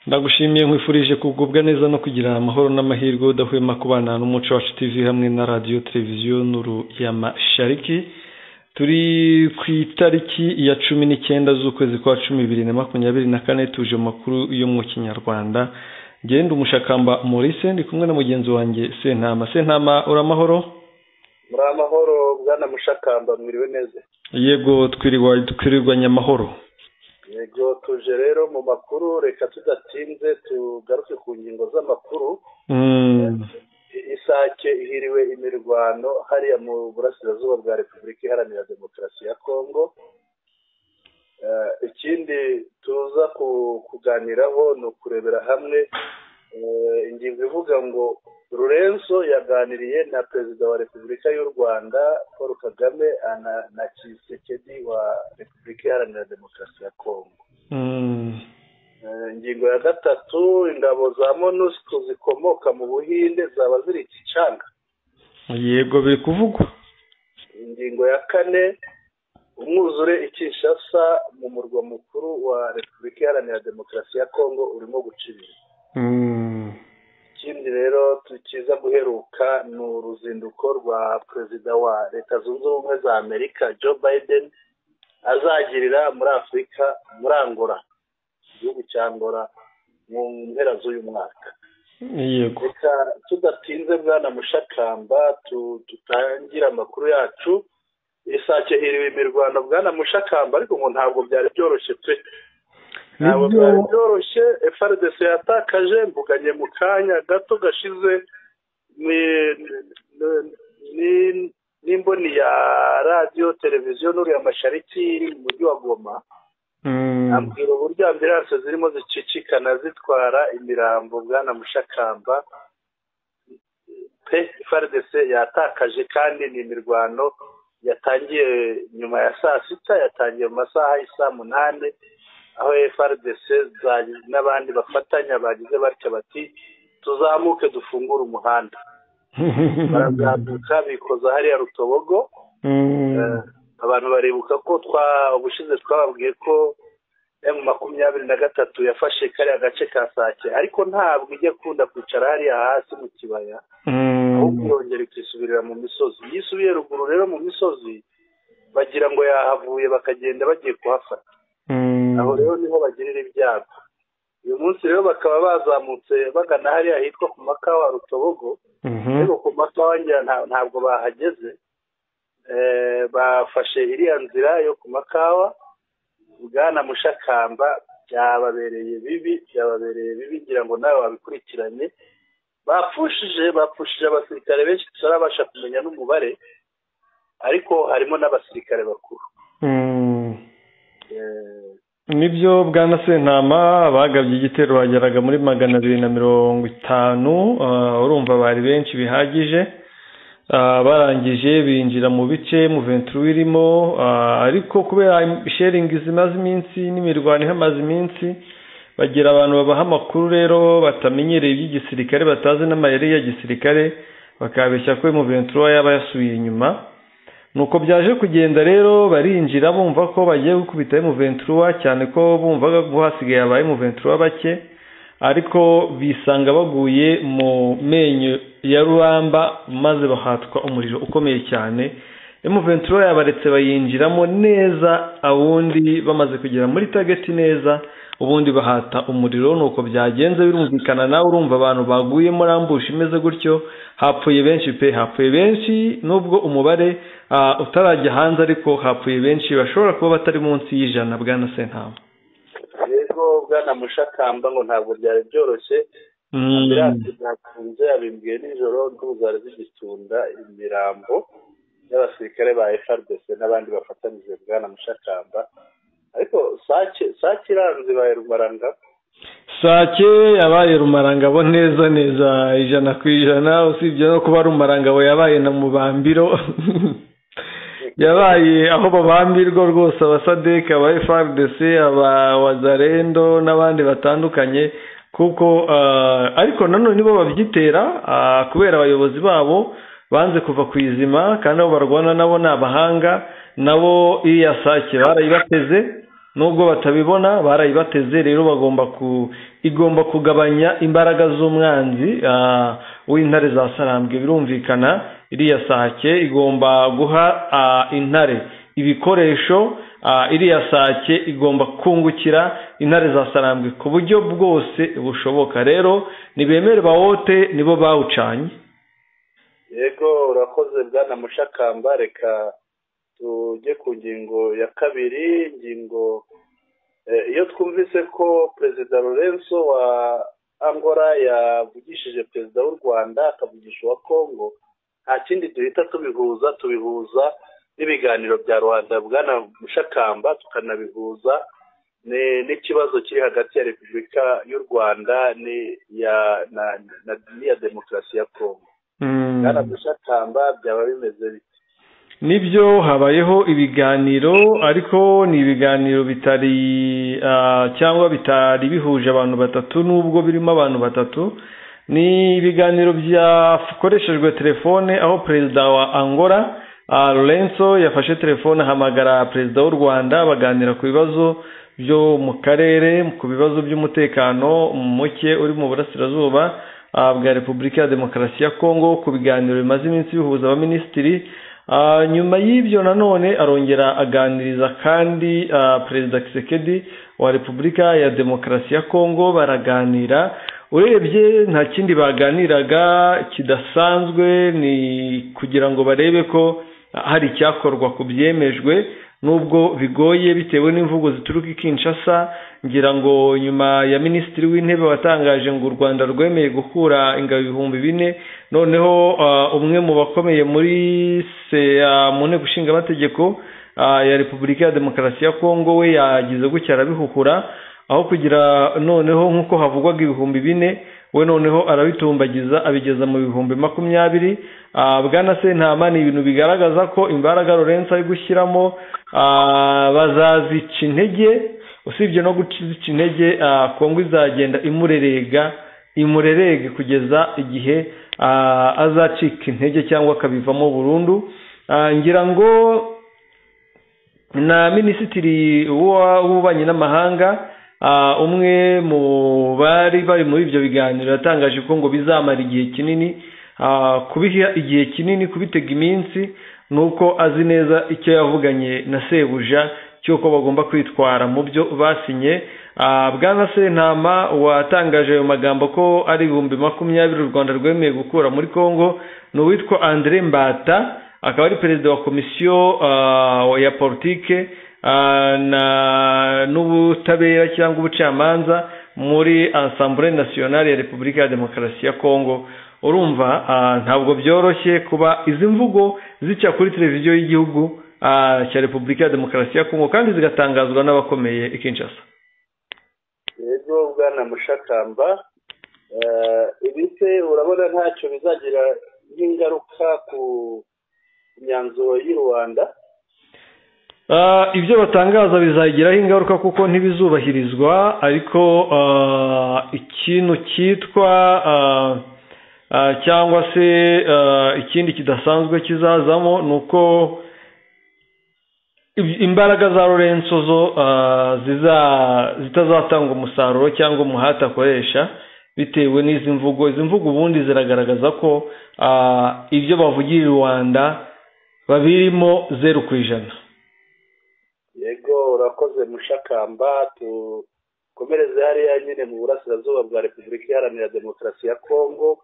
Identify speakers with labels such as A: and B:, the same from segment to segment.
A: ndagushimiye nkwifurije kugubwa neza no kugira amahoro n'amahirwe udahwema kubana n'umuco wacu TV hamwe na radiyo televiziyo nuru ya mashariki turi ku itariki ya cumi n'icyenda z'ukwezi kwa cumi bibiri na makumyabiri na kane tuje mu makuru yo mu kinyarwanda genda umushakamba Maurice ndi kumwe na mugenzi wanjye sentama sentama uramahoro
B: muri amahoro bwana mushakamba mwiriwe neza
A: yego twirirwa twirirwanye amahoro
B: yego tuje rero mu makuru reka tudatinze tugaruke ku ngingo z'amakuru isake ihiriwe imirwano hariya mu burasirazuba bwa repubulika iharanira demokarasi ya kongo ikindi tuza kuganiraho ni ukurebera hamwe ingingo ivuga ngo rurenzo yaganiriye na perezida wa repubulika y'u rwanda paul kagame na kisekedi wa repubulika iharanira demokarasi ya kongo ingingo ya gatatu ingabo za monusco zikomoka mu buhinde zaba ziri gicanga
A: yego biri kuvugwa
B: ingingo ya kane umwuzure ikishasa mu murwa mukuru wa repubulika iharanira demokarasi ya kongo urimo gucibira ikindi rero tukiza guheruka ni uruzinduko rwa perezida wa leta zunze ubumwe za amerika joe biden azagirira muri afurika muri angora igihugu cya angora mu mpera z'uyu mwaka
A: yego
B: reka tudatinze bwana mushakamba tutangire amakuru yacu isake hiriwe imirwano bwana mushakamba ariko ngo ntabwo byari byoroshye pe ntabwo byari byoroshye frdc yatakaje mbuganye mu kanya gato gashize n'imboni ya radiyo televiziyo n'uriya mashariki iri mu mujyi wa goma ambwira uburyo ambiranse zirimo zicicikana zitwara imirambo bwana mushakamba pe frdc yatakaje kandi ni imirwano yatangiye nyuma ya saa sita yatangiye mu masaha y'isaa munani aho frdc n'abandi bafatanya bagize batya bati tuzamuke dufungure umuhanda barazamuka bikoza hariya rutobogo abantu baribuka ko ubushize twababwiye ko emu makumyabiri na gatatu yafashe kariya gace ka sake ariko ntabwo ijya akunda kwicara hariya hasi mu kibaya ahubwo irongera ikisubirira mu misozi iyo isubiye ruguru rero mu misozi bagira ngo yahavuye bakagenda bagiye kuhafata aho rero niho bagirira ibyago uyu munsi rero bakaba bazamutse bagana hariya hitwa ku makawa rutobogo ariko ku makawa ntabwo bahageze bafashe iriya nzira yo ku makawa bwana mushakamba byababereye bibi byababereye bibi ngira ngo nawe wabikurikirane bapfushije bapfushije abasirikare benshi tutarabasha kumenya n'umubare ariko harimo n'abasirikare bakuru
A: nibyo bwana sentama bagabye igitero bageraga muri magana abiri na mirongo itanu urumva bari benshi bihagije barangije binjira mu bice mu venturu irimo ariko kubera sheringi zimaze iminsi n'imirwano ihamaze iminsi bagira abantu babaha amakuru rero batamenyereye iby'igisirikare batazi n'amayeri ya gisirikare bakabeshya ko mu venturu yaba yasubiye inyuma nuko byaje kugenda rero barinjira bumva ko bagiye gukubita emuventura cyane ko bumvaga ko hasigaye aba emuventura bake ariko bisanga baguye mu menyo ya ruramba maze bahatwa umuriro ukomeye cyane emuventura yabaretse bayinjiramo neza abundi bamaze kugera muri tageti neza ubundi bahata umuriro nuko byagenze birumvikana nawe urumva abantu baguyemo rambushi imeze gutyo hapfuye benshi pe hapfuye benshi nubwo umubare utarajya hanze ariko hapfuye benshi bashobora kuba batari munsi y'ijana bwana sentama
B: rero bwana mushakamba ngo ntabwo byari byoroshye ambiranse zakunze yabimbwiye nijoro ntuzari zigitunda imirambo y'abasirikare ba frdc n'abandi bafatanyije bwana mushakamba ariko sake iranze ibaye rumaranga
A: sake yabaye rumarangabo neza neza ijana ku ijana usibye no kuba rumarangabo yabaye na mubambiro yabaye aho babambirwa rwose abasadeka aba frdc aba wazarendo n'abandi batandukanye kuko ariko nanone nibo babyitera kubera abayobozi babo banze kuva ku izima kandi abo barwana nabo ni abahanga nabo iriya sake barayibateze nubwo batabibona barayibateze rero bagomba igomba kugabanya imbaraga z'umwanzi w'intare za sarambwe birumvikana iriya sake igomba guha intare ibikoresho iriya sake igomba kungukira intare za sarambwe ku buryo bwose bushoboka rero ntibemere bawote nibo bawucanye
B: yego urakoze bwana mushakamba reka tujye ku ngingo ya kabiri ingingo iyo twumvise ko perezida lorenzo wa angora yavugishije perezida w'u rwanda akavugisha uwa kongo nta kindi duhita tubihuza tubihuza n'ibiganiro bya rubanda bwana mushakamba tukanabihuza n'ikibazo kiri hagati ya repubulika y'u rwanda n'iya demokarasi ya kongo bwana mushakamba byaba bimeze bite
A: nibyo habayeho ibiganiro ariko ni ibiganiro bitari cyangwa bitari bihuje abantu batatu n'ubwo birimo abantu batatu ni ibiganiro byakoreshejwe telefone aho perezida wa angora lorenzo yafashe telefone ahamagara perezida w'u rwanda baganira ku bibazo byo mu karere ku bibazo by'umutekano muke uri mu burasirazuba bwa repubulika ya demokarasi ya kongo ku biganiro bimaze iminsi bihuza abaminisitiri nyuma y'ibyo nanone arongera aganiriza kandi perezida kisekedi wa repubulika ya demokarasi ya kongo baraganira urebye nta kindi baganiraga kidasanzwe ni kugira ngo barebe ko hari icyakorwa ku byemejwe nubwo bigoye bitewe n'imvugo zituruka i kinshasa ngira ngo nyuma ya minisitiri w'intebe watangaje ngo u rwanda rwemeye gukura ingabo ibihumbi bine noneho umwe mu bakomeye muri mu nteko ishinga amategeko ya repubulika ya demokarasi ya kongo we yagize gutya arabihukura aho kugira noneho nk'uko havugwaga ibihumbi bine we noneho arabitumbagiza abigeza mu bihumbi makumyabiri bwana sentama ni ibintu bigaragaza ko imbaraga lorenzo ari gushyiramo bazazica intege usibye no guciza intege kongo izagenda imurerega imurerege kugeza igihe azacika intege cyangwa akabivamo burundu ngira ngo na minisitiri w'ububanyi n'amahanga umwe mu bari bari muri ibyo biganiro yatangaje ko ngo bizamara igihe kinini kubiha igihe kinini kubitega iminsi ni uko azi neza icyo yavuganye na sebuja cy'uko bagomba kwitwara mu byo basinye bwana sentama watangaje ayo magambo ko ari ibihumbi makumyabiri u rwanda rwemeye gukura muri congo ni uwitwa andre mbata akaba ari perezida wa komisiyo ya politike n'ubutabera cyangwa ubucamanza muri asambure nasiyonari ya repubulika ya demokarasi ya kongo urumva ntabwo byoroshye kuba izi mvugo zica kuri televiziyo y'igihugu cya repubulika ya demokarasi ya kongo kandi zigatangazwa n'abakomeye i kinshasa
B: rero bwana mushakamba ibite urabona ntacyo bizagira nk'ingaruka ku myanzuro y'i rwanda
A: ibyo batangaza bizagiraho ingaruka kuko ntibizubahirizwa ariko ikintu cyitwa cyangwa se ikindi kidasanzwe kizazamo ni uko imbaraga za lorenzo zo zitazatanga umusaruro cyangwa umuhate akoresha bitewe n'izi mvugo izi mvugo ubundi ziragaragaza ko ibyo bavugira i rwanda babirimo zeru ku ijana
B: yego urakoze mushakamba dukomereze hariya nyine mu burasirazuba bwa repubulika iharanira demokarasi ya kongo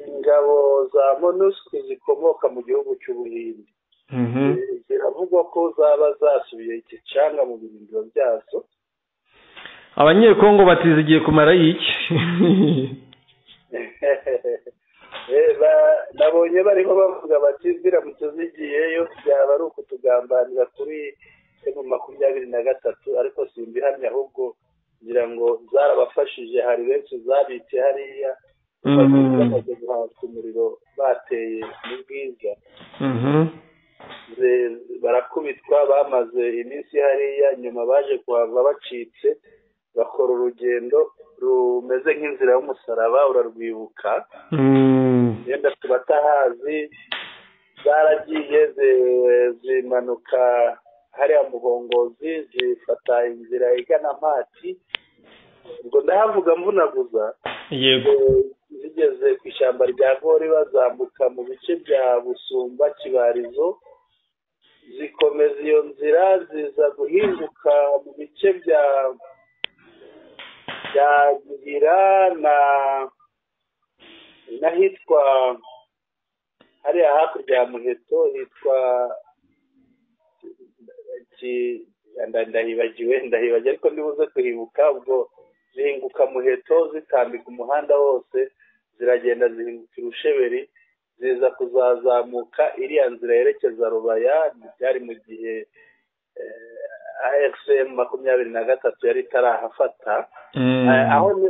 B: ingabo za monusco zikomoka mu gihugu cy'ubuhinde ziravugwa ko zaba zasubiye igicanga mu birindiro byazo
A: abanyekongo batize igihe kumara iki
B: nabonye barimo bavuga bati ziramutse zigiyeyo byaba ari ukutugambanira kuri mu makumyabiri na gatatu ariko simbihamya ahubwo ngira ngo zarabafashije hari benshi zabitse hariya bamaze guhaza umuriro bateye mu bwiza barakubitwa bamaze iminsi hariya nyuma baje kuhava bacitse bakora urugendo rumeze nk'inzira y'umusaraba urarwibuka yenda tuba atahazi zaragiye zimanuka hariya mugongozi zifata inzira igana mpati ubwo ndahavuga mvunaguza
A: yego
B: zigeze ku ishyamba rya gori bazambuka mu bice bya busumba kibarizo zikomeza iyo nzira ziza guhinduka mu bice bya bya gira na n'ahitwa hariya hakurya ya muheto hitwa ndahibagiwe ndahibagiwe ariko nibuze kuhibuka ubwo zihinguka muheto zitambika umuhanda wose ziragenda zihinguka urusheberi ziza kuzazamuka iriya nzira yerekeza rubaya byari mu gihe asm makumyabiri na gatatu yari itarahafata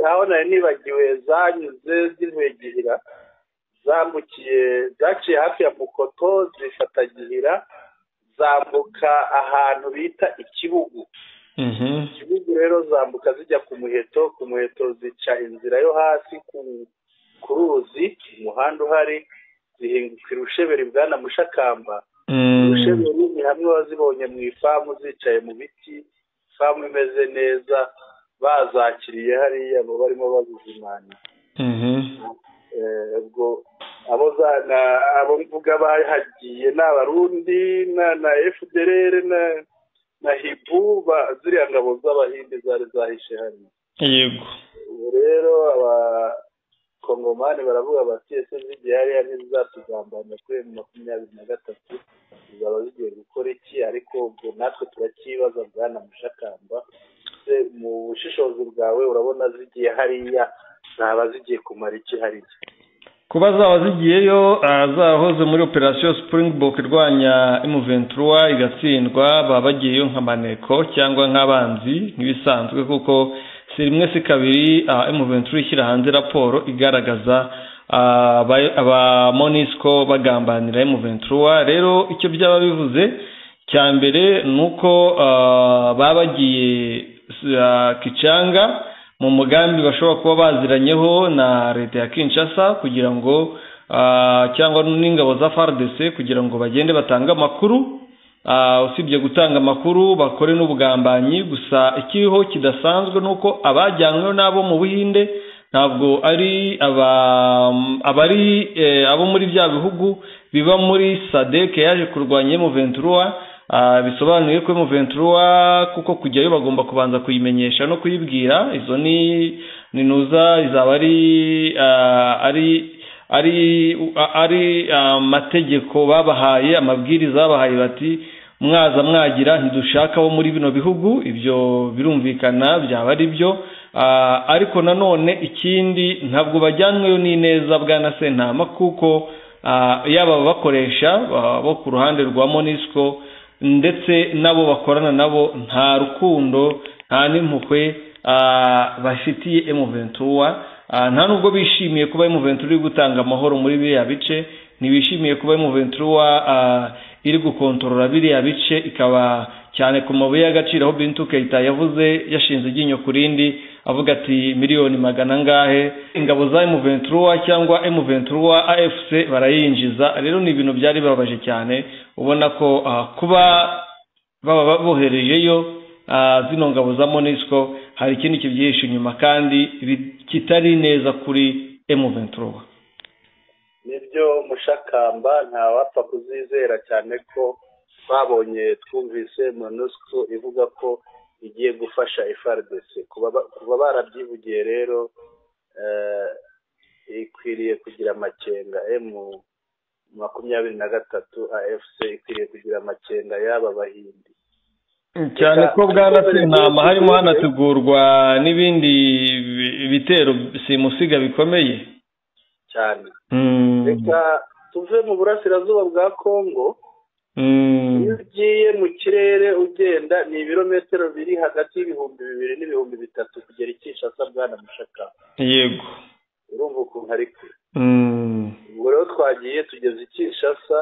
B: aho nari nibagiwe zanyuze z'intwegihira zambukiye zaciye hafi ya mukoto zifatagihira zambuka ahantu bita ikibugu ikibugu rero zambuka zijya ku muheto ku muheto zica inzira yo hasi ku ruzi umuhanda uhari zihinguka irusheberi bwana mushakamba urusheberi ni hamwe wazibonye mu ifamu zicaye mu biti ifamu imeze neza bazakiriye hariya mu barimo bazizimana ubwo abo abo mvuga bahagiye ni abarundi na efuderere na hibu ziriya ngabo z'abahinde zari zahishe hano
A: yego
B: ubu rero abakongomani baravuga bati ese zigiye hariya ntizatugambana kuri makumyabiri na gatatu zaba zigiye gukora iki ariko ubwo natwe turacyibaza bwana mushakamba mu bushishozi bwawe urabona zigiye hariya zaba zigiye kumara iki hariya
A: kuba zaba zigiyeyo zahoze muri operasiyo Springbok irwanya emuventura igatsindwa baba bagiyeyo nka maneko cyangwa nk'abanzi nk'ibisanzwe kuko si rimwe si kabiri emuventura ishyira hanze raporo igaragaza aba monisco bagambanira emuventura rero icyo byaba bivuze cya mbere ni uko baba bagiye kicanga mu mugambi bashobora kuba baziranyeho na leta ya kinshasa kugira ngo cyangwa n'ingabo za fardc kugira ngo bagende batange amakuru usibye gutanga amakuru bakore n'ubugambanyi gusa ikiriho kidasanzwe ni uko abajyanywe n'abo mu buhinde ntabwo ari abari abo muri bya bihugu biba muri sadeke yaje kurwanya emuventura bisobanuye ko emuventura kuko kujyayo bagomba kubanza kuyimenyesha no kuyibwira izo ni ninuza izaba ari ari ari ari amategeko babahaye amabwiriza babahaye bati mwaza mwagira ntidushaka abo muri bino bihugu ibyo birumvikana byaba ari byo ariko nanone ikindi ntabwo bajyanweyo n'ineza bwana sentama kuko yaba abakoresha bo ku ruhande rwa monisco ndetse n'abo bakorana nabo nta rukundo nta n'impuhwe bafitiye emuventura nta nubwo bishimiye kuba emuventura iri gutanga amahoro muri biriya bice ntibishimiye kuba emuventura iri gukontorora biriya bice ikaba cyane ku mabuye y'agaciro aho bintu kayita yavuze yashinze iryinyo ku rindi avuga ati miliyoni magana angahe ingabo za emuventura cyangwa emuventura afc barayinjiza rero ni ibintu byari bibabaje cyane ubona ko kuba baba baboherejeyo zino ngabo za monisco hari ikindi kibyihishe inyuma kandi kitari neza kuri emuventura
B: nibyo mushakamba ntawapfa kuzizera cyane ko twabonye twumvise monusco ivuga ko igiye gufasha FRDC kuba barabyivugiye rero ikwiriye kugira amakenga emu makumyabiri na gatatu afc ikwiriye kugira amakenga y'aba bahindi
A: cyane ko bwarasinama harimo hanategurwa n'ibindi bitero simusiga bikomeye
B: cyane reka tuve mu burasirazuba bwa congo iyo ugiye mu kirere ugenda ni ibirometero biri hagati y'ibihumbi bibiri n'ibihumbi bitatu kugera ikishasa bwana mushaka
A: yego
B: urumva ukuntu ari kure ubwo rero twagiye tugeze ikishasa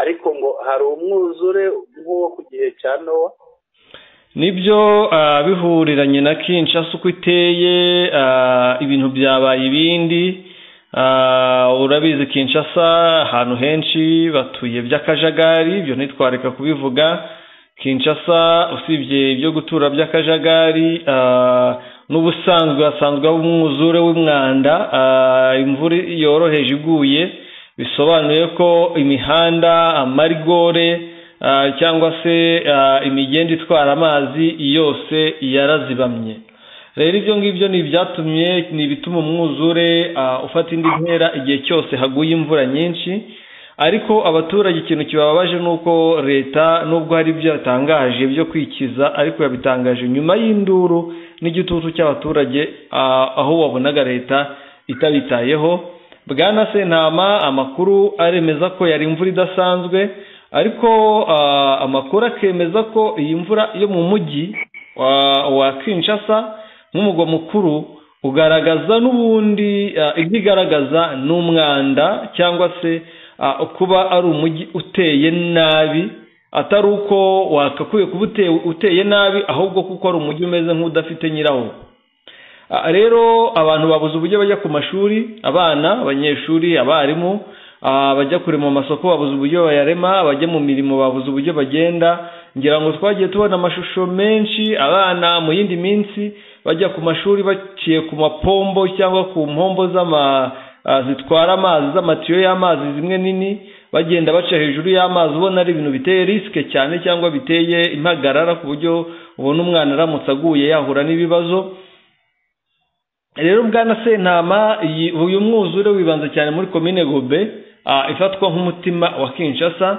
B: ariko ngo hari umwuzure nk'uwo ku gihe cya nowa
A: nibyo bihuriranye na kinshasa uko iteye ibintu byabaye ibindi urabizi kinshasa ahantu henshi batuye by'akajagari ibyo ntitwareka kubivuga kinshasa usibye ibyo gutura by'akajagari n'ubusanzwe hasanzwe haba umwuzure w'umwanda imvura yoroheje iguye bisobanuye ko imihanda amarigore cyangwa se imigenda itwara amazi yose yarazibamye rero ibyo ngibyo ni ibyatumye ni ibituma umwuzure ufata indi ntera igihe cyose haguye imvura nyinshi ariko abaturage ikintu kibabaje ni uko leta nubwo hari ibyo yatangaje byo kwikiza ariko yabitangaje nyuma y'induru n'igitutu cy'abaturage aho wabonaga leta itabitayeho bwana sentama amakuru aremeza ko yari imvura idasanzwe ariko amakuru akemeza ko iyi mvura yo mu mujyi wa kinshasa nk'umugwa mukuru ugaragaza n'ubundi ibyo igaragaza ni umwanda cyangwa se kuba ari umujyi uteye nabi atari uko wakakwiye kuba uteye nabi ahubwo kuko ari umujyi umeze nk'udafite nyirawo rero abantu babuze uburyo bajya ku mashuri abana abanyeshuri abarimu bajya kurema amasoko babuze uburyo bayarema abajya mu mirimo babuze uburyo bagenda ngira ngo twagiye tubona amashusho menshi abana mu yindi minsi bajya ku mashuri baciye ku mapombo cyangwa ku mpombo z'ama zitwara amazi z'amatiyo y'amazi zimwe nini bagenda baca hejuru y'amazi ubona ari ibintu biteye risike cyane cyangwa biteye impagarara ku buryo ubona umwana aramutse aguye yahura n'ibibazo rero bwana sentama uyu mwuzure wibanza cyane muri komine gobe ifatwa nk'umutima wa kinshasa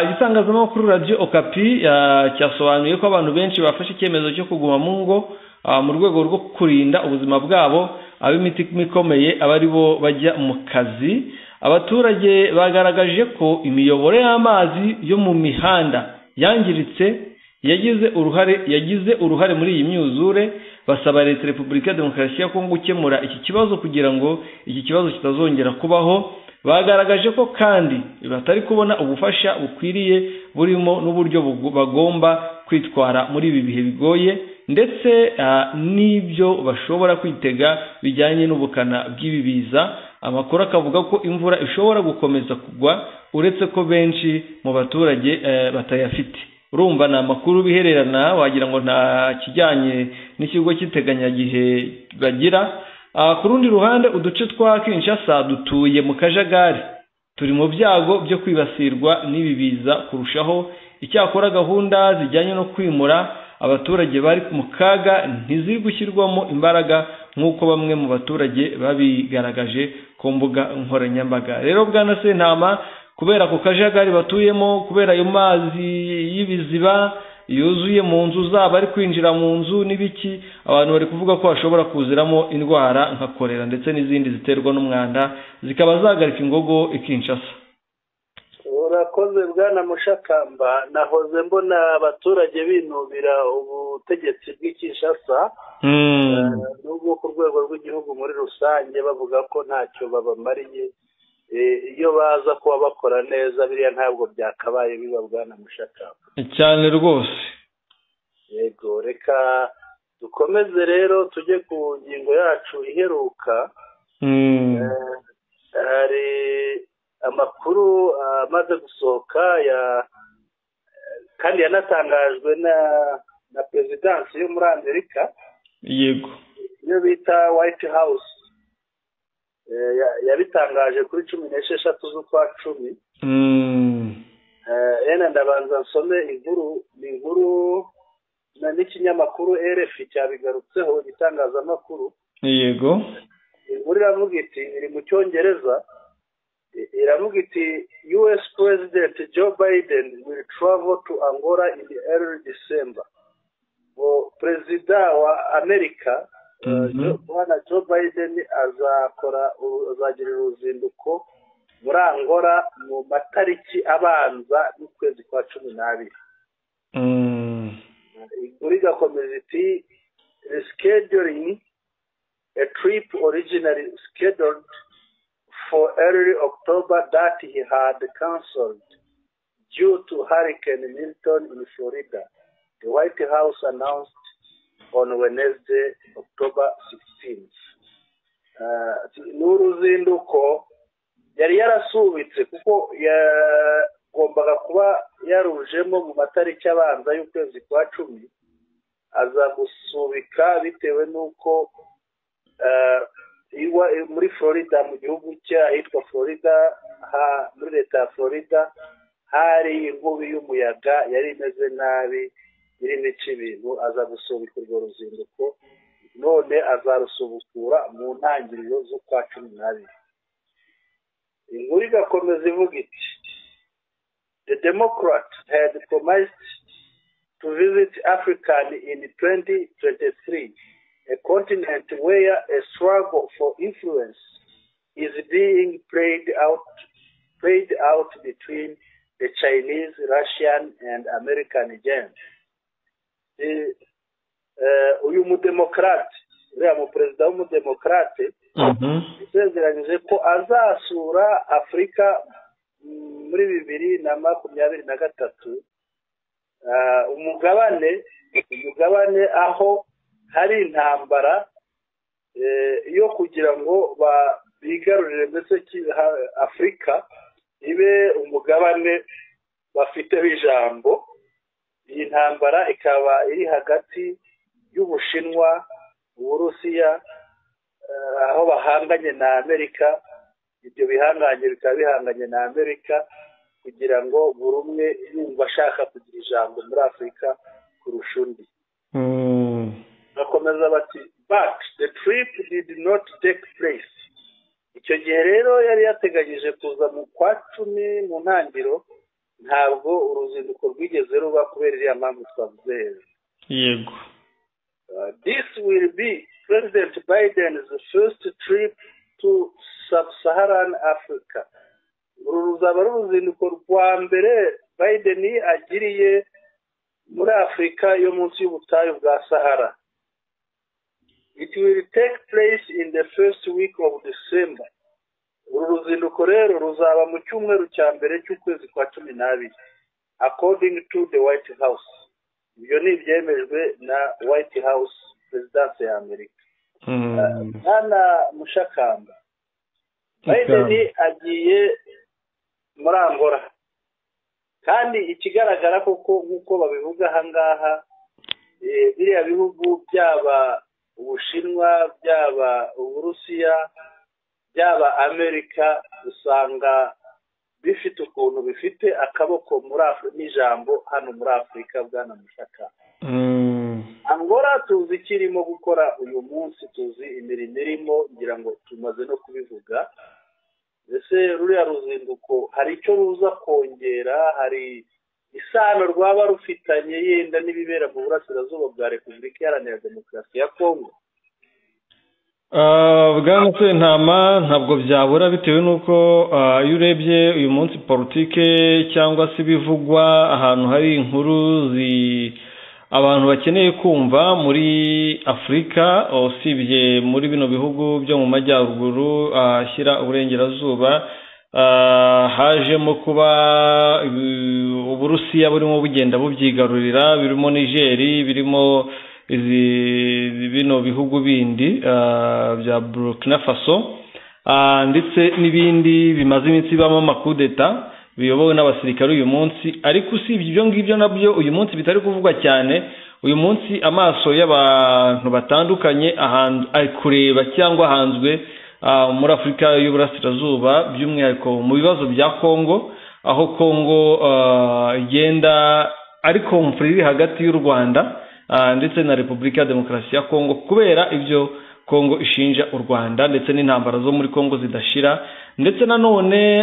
A: igitangazamakuru radiyo okapi cyasobanuye ko abantu benshi bafashe icyemezo cyo kuguma mu ngo mu rwego rwo kurinda ubuzima bwabo ab'imiti ikomeye aba ari bo bajya mu kazi abaturage bagaragaje ko imiyoboro y'amazi yo mu mihanda yangiritse yagize uruhare yagize uruhare muri iyi myuzure basaba leta repubulika demokarasi ya kongo gukemura iki kibazo kugira ngo iki kibazo kitazongera kubaho bagaragaje ko kandi batari kubona ubufasha bukwiriye burimo n'uburyo bagomba kwitwara muri ibi bihe bigoye ndetse n'ibyo bashobora kwitega bijyanye n'ubukana bw'ibibiza amakuru akavuga ko imvura ishobora gukomeza kugwa uretse ko benshi mu baturage batayafite urumva ni amakuru bihererana wagira ngo nta kijyanye n'ikigo cy'iteganyagihe bagira ku rundi ruhande uduce twa kinshasa dutuye mu kajagari turi mu byago byo kwibasirwa n'ibi biza kurushaho icyakora gahunda zijyanye no kwimura abaturage bari mu kaga ntiziri gushyirwamo imbaraga nk'uko bamwe mu baturage babigaragaje ku mbuga nkoranyambaga rero bwana sentama kubera ako kajagari batuyemo kubera ayo mazi y'ibiziba yuzuye mu nzu zabo ari kwinjira mu nzu n'ibiki abantu bari kuvuga ko hashobora kuziramo indwara nka korera ndetse n'izindi ziterwa n'umwanda zikaba zahagarika ingogo ikinshasa
B: urakoze bwana mushakamba nahoze mbona abaturage binubira ubutegetsi bw'ikishasa n'ubwo ku rwego rw'igihugu muri rusange bavuga ko ntacyo babamariye iyo baza kuba bakora neza biriya ntabwo byakabaye biba bwana mushakamba
A: cyane rwose
B: yego reka dukomeze rero tujye ku ngingo yacu iheruka hari amakuru amaze gusohoka ya kandi yanatangajwe na na perezidansi yo muri amerika
A: yego
B: iyo bita white house yabitangaje kuri cumi n'esheshatu z'ukwa cumi ena ndabanza nsome inkuru ni inkuru n'ikinyamakuru erefi cyabigarutseho igitangazamakuru
A: yego
B: inkuru iravuga iti iri mu cyongereza iravuga iti us president joe biden will travel to angola in early december perezida wa amerika bwana joe biden azakora azagira uruzinduko muri angola mu matariki abanza y'ukwezi kwa cumi n'abiri inkuru igakomeza iti rescheduling a trip originally scheduled for early October that he had cancelled due to Hurricane Milton in Florida, the White House announced on Wednesday, October 16th. ni uruzinduko yari yarasubitse kuko yagombaga kuba yarujemo mu matariki abanza y'ukwezi kwa cumi azagusubika bitewe n'uko muri florida mu gihugu cye ahitwa florida muri leta ya florida hari inkubi y'umuyaga yari imeze nabi irimo ica ibintu aza gusubika urwo ruzinduko none azarusubukura mu ntangiriro z'ukwa cumi n'abiri inkuru igakomeza ivuga iti the democrat had promised to visit african in 2023 a continent where a struggle for influence is being played out played out between the chinese russian and american agents uyu mudemokarate uriya muperezida w'umudemokarate yasezeranyije ko azasura afurika muri bibiri na makumyabiri na gatatu umugabane umugabane aho hari intambara yo kugira ngo bigarurire ndetse afurika ibe umugabane bafiteho ijambo iyi ntambara ikaba iri hagati y'ubushinwa uburusiya aho bahanganye na amerika ibyo bihanganye bikaba bihanganye na amerika kugira ngo buri umwe yumva ashaka kugira ijambo muri afurika kurusha undi bakomeza bati but the trip did not take place icyo gihe rero yari yateganyije kuza mu kwa cumi mu ntangiriro ntabwo uruzinduko rwigeze ruba kubera iriya mpamvu twavuze hejuru
A: yego
B: this will be president biden's first trip to sub-saharan africa uru ruzaba ari uruzinduko rwa mbere biden agiriye muri afurika yo munsi y'ubutayu bwa sahara it will take place in the first week of december uru ruzinduko rero ruzaba mu cyumweru cya mbere cy'ukwezi kwa cumi n'abiri according to the white house ibyo ni ibyemejwe na white house perezidanse ya amerika mwana mushakamba biden agiye muri angola kandi ikigaragara koko nk'uko babivuga ahangaha biriya bihugu byaba ubushinwa byaba uburusiya byaba amerika usanga bifite ukuntu bifite akaboko muri afurika n'ijambo hano muri afurika bwana mushaka angola tuzi icyo irimo gukora uyu munsi tuzi imirimo irimo ngira ngo tumaze no kubivuga mbese ruriya ruzinduko hari icyo ruza kongera hari isano rwaba rufitanye yenda n'ibibera mu burasirazuba bwa repubulika iharanira demokarasi ya kongo
A: bwana sentama ntabwo byabura bitewe n'uko iyo urebye uyu munsi politike cyangwa se ibivugwa ahantu hari inkuru abantu bakeneye kumva muri afurika usibye muri bino bihugu byo mu majyaruguru ahashyira uburengerazuba hajemo kuba uburusiya burimo bugenda bubyigarurira birimo nigeri birimo bino bihugu bindi bya burukina faso ndetse n'ibindi bimaze iminsi bibamo amakudeta biyobowe n'abasirikare uyu munsi ariko usibye ibyo ngibyo nabyo uyu munsi bitari kuvugwa cyane uyu munsi amaso y'abantu batandukanye ari kureba cyangwa ahanzwe muri afurika y'uburasirazuba by'umwihariko mu bibazo bya kongo aho kongo igenda ari komfuri iri hagati y'u rwanda ndetse na repubulika ya demokarasi ya kongo kubera ibyo kongo ishinja u rwanda ndetse n'intambara zo muri kongo zidashira ndetse nanone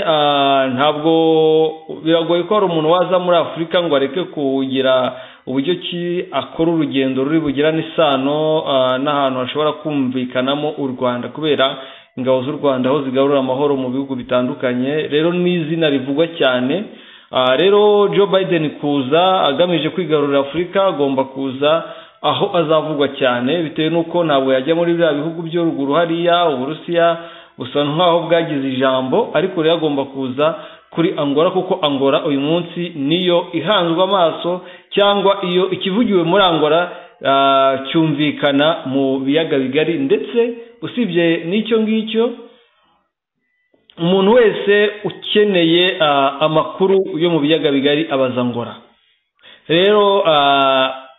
A: ntabwo biragoye ko hari umuntu waza muri afurika ngo areke kugira uburyo ki akora urugendo ruri bugira n'isano n'ahantu hashobora kumvikanamo u rwanda kubera ingabo z'u rwanda aho zigarura amahoro mu bihugu bitandukanye rero ni izina rivugwa cyane rero joe biden kuza agamije kwigarurira afurika agomba kuza aho azavugwa cyane bitewe n'uko ntabwo yajya muri biriya bihugu byo ruguru hariya uburusiya gusa nk'aho bwagize ijambo ariko rero agomba kuza kuri angora kuko angora uyu munsi niyo ihanzwe amaso cyangwa iyo ikivugiwe muri angora cyumvikana mu biyaga bigari ndetse usibye n'icyo ngicyo umuntu wese ukeneye amakuru yo mu biyaga bigari abazangora rero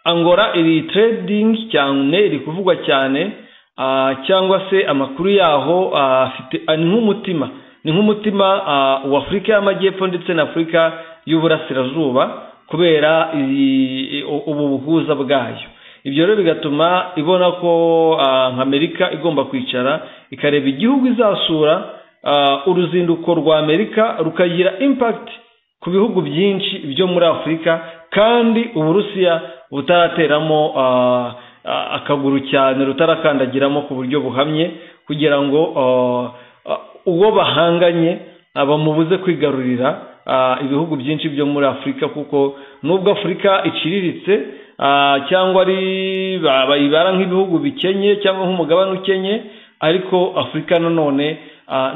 A: angora iri teredingi cyane iri kuvugwa cyane cyangwa se amakuru yaho afite ni nk'umutima ni nk'umutima wa afurika y'amajyepfo ndetse na afurika y'uburasirazuba kubera ubu buhuza bwayo ibyo rero bigatuma ibona ko nka amerika igomba kwicara ikareba igihugu izasura uruzinduko rwa amerika rukagira impakiti ku bihugu byinshi byo muri afurika kandi uburusiya butarateramo akaguru cyane rutarakandagiramo ku buryo buhamye kugira ngo uwo bahanganye bamubuze kwigarurira ibihugu byinshi byo muri afurika kuko nubwo afurika iciriritse cyangwa ari bayibara nk'ibihugu bikenye cyangwa nk'umugabane ukennye ariko afurika nanone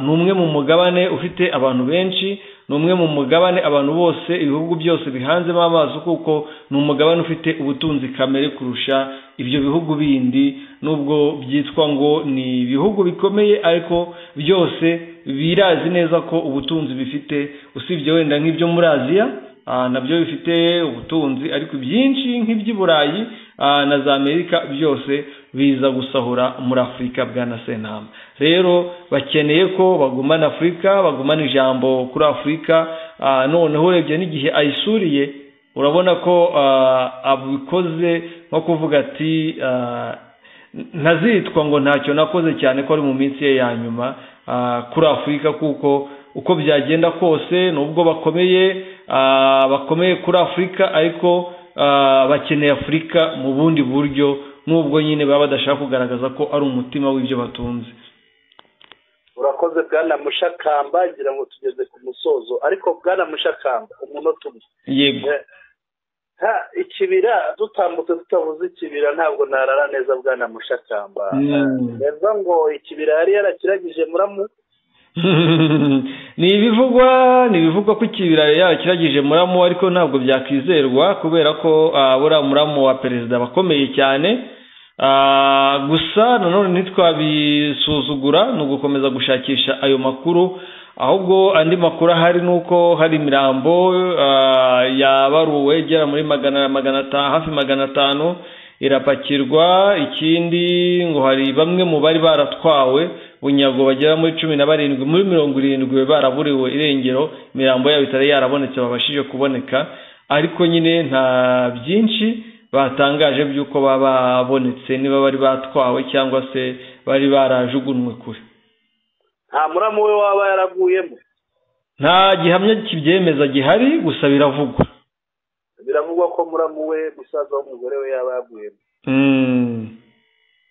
A: ni umwe mu mugabane ufite abantu benshi ni umwe mu mugabane abantu bose ibihugu byose bihanzemo amaso kuko ni umugabane ufite ubutunzi kamere kurusha ibyo bihugu bindi nubwo byitwa ngo ni ibihugu bikomeye ariko byose birazi neza ko ubutunzi bifite usibye wenda nk'ibyo muri aziya nabyo bifite ubutunzi ariko byinshi nk'iby'i burayi na za amerika byose biza gusahura muri afurika bwa na senama rero bakeneye ko bagumana afurika bagumana ijambo kuri afurika noneho urebye n'igihe ayisuriye urabona ko abikoze nko kuvuga ati ntazitwa ngo ntacyo nakoze cyane ko ari mu minsi ye ya nyuma kuri afurika kuko uko byagenda kose nubwo bakomeye bakomeye kuri afurika ariko bakeneye afurika mu bundi buryo nubwo nyine baba badashaka kugaragaza ko ari umutima w'ibyo batunze
B: urakoze bwana mushakamba ngira ngo tugeze ku musozo ariko bwana mushakamba umunota umwe
A: yego
B: ikibira dutambutse tutavuze ikibira ntabwo narara neza bwana mushakamba neza ngo ikibira yari yarakiragije muramu
A: ni ibivugwa ni ibivugwa ko ikibira yakiragije muramu ariko ntabwo byakwizerwa kubera ko buriya muramu wa perezida bakomeye cyane gusa nanone ntitwabisuzugura ni ugukomeza gushakisha ayo makuru ahubwo andi makuru ahari ni uko hari imirambo yabaruwe igera muri magana magana atanu hafi magana atanu irapakirwa ikindi ngo hari bamwe mu bari baratwawe bunyago bagera muri cumi na barindwi muri mirongo irindwi baraburiwe irengero imirambo yabo itari yarabonetse babashije kuboneka ariko nyine nta byinshi batangaje by'uko baba babonetse niba bari batwawe cyangwa se bari barajugunywe kure
B: nta muramu we waba yaraguyemo
A: nta gihamya kibyemeza gihari gusa biravugwa
B: biravugwa ko muramu we musaza w'umugore we yaba yaguyemo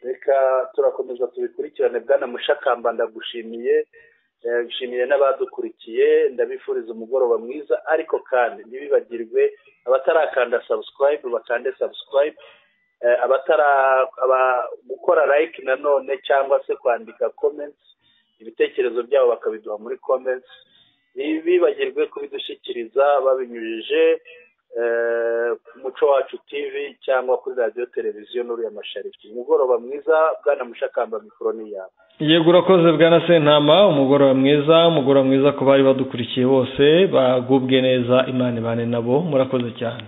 B: reka turakomeza tubikurikirane bwana mushakamba ndagushimiye nshimiye n'abadukurikiye ndabifuriza umugoroba mwiza ariko kandi ntibibagirwe abatarakanda sabusikarayibu bakande sabusikarayibu abatara gukora layike nanone cyangwa se kwandika komenti ibitekerezo byabo bakabiduha muri komenti ntibibagirwe kubidushyikiriza babinyujije ku muco wacu tivi cyangwa kuri radiyo televiziyo n'uriya mashariki umugoroba mwiza bwana mushakamba mikoro ni yawe
A: yego urakoze bwana sentama umugoroba mwiza umugoroba mwiza ku bari badukurikiye bose bagubwe neza imana ibane nabo murakoze cyane